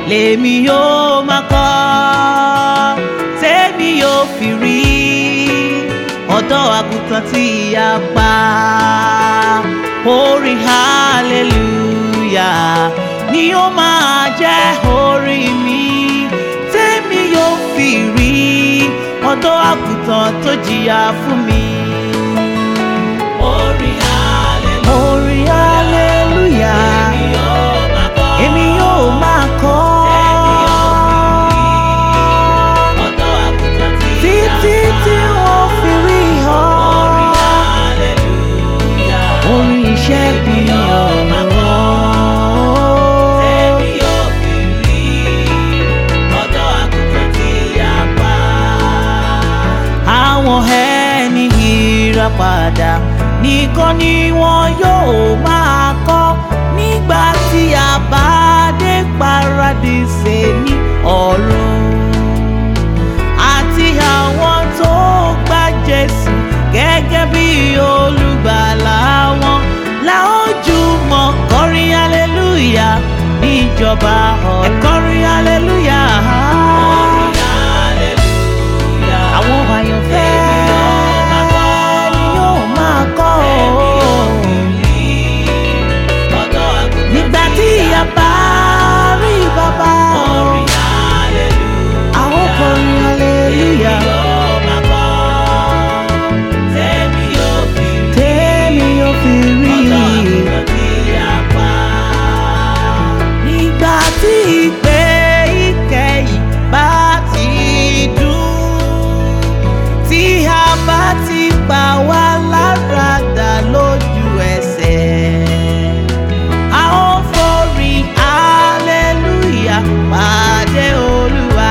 lèmi yóò máa kọ́ tèmi yóò fi rí ọ̀dọ́ àgùntàn tí a pa orin hallelujah ni ó máa jẹ́ orin mi tèmi yóò fi rí ọ̀dọ́ àgùntàn tó jìyà fún mi. Orin hallelujah. orin hallelujah Èmi yóò máa kọ́. èmi yóò máa kọ́ Ọ̀dọ́ àgùntàn tí a títí pa. tí wọ́n fi rí ọ. Orin hallelujah. orin ìṣẹ́gun ni ọ̀rọ̀. Tèmi yóò fi rí ọ̀dọ́ àgùntàn tí a pa. àwọn ẹni ìràpadà nìkan ni wọn yóò máa kọ́ nígbà tí a bá dé paradíṣe ní ọ̀run àti àwọn tó gba Jésù gẹ́gẹ́ bí olùgbàlà wọn la ó jùmọ̀ kọrin hallelujah níjọba ọ̀run ẹ kọrin hallelujah. Orin hallelujah. àwọn àyànfẹ́ ni yóò máa kọ́ ọ́ Ọ̀dọ́ àgùntàn nígbà tí a bá rí bàbá Orin hallelujah. àwọn kọrin hallelujah Yóò máa kọ́. Tèmi yóò fi rí tèmi yóò fi rí ọ̀dọ́ àgùntàn tí a pa. nígbà tí ìpè ìkẹyìn bá ti dùn tí a bá ti pa wá lára dà lójú ẹsẹ̀ a ó forin hallelujah pàdé olúwa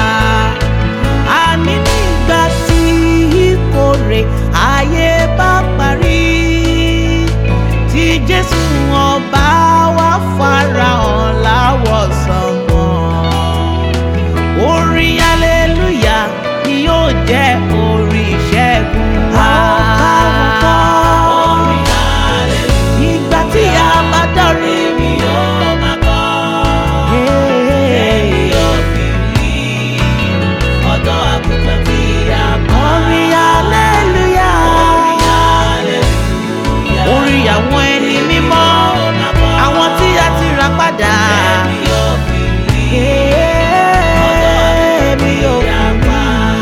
àní nígbà tí ìkórè ayé bá parí tí jésù ọba wa farahàn láwọ̀ sánmọ̀ orin hallelujah ni yóò jẹ́ orin ìṣẹ́gun wa. Orin hallelujah. Ìgbà tí a bá dọ̀rí mi Yóò máa kọ́. Tèmi yóò fi rí ọ̀dọ́ àgùntàn tí a pa. Orin hallelujah. Orin hallelujah. Orin àwọn ẹni mímọ́, àwọn tí a ti rà padà. Tèmi yóò fi rí Èmi yóò tí a pa.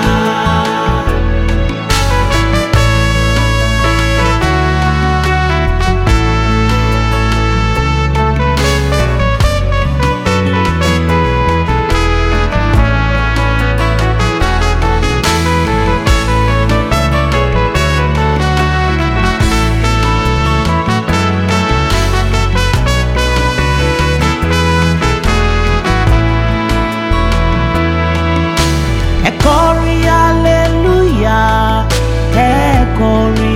Ẹ kọrin hallelujah, ẹ kọrin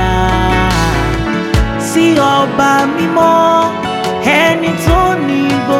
hallelujah. Sí ọba mímọ́, ẹni tó ní gbogbo.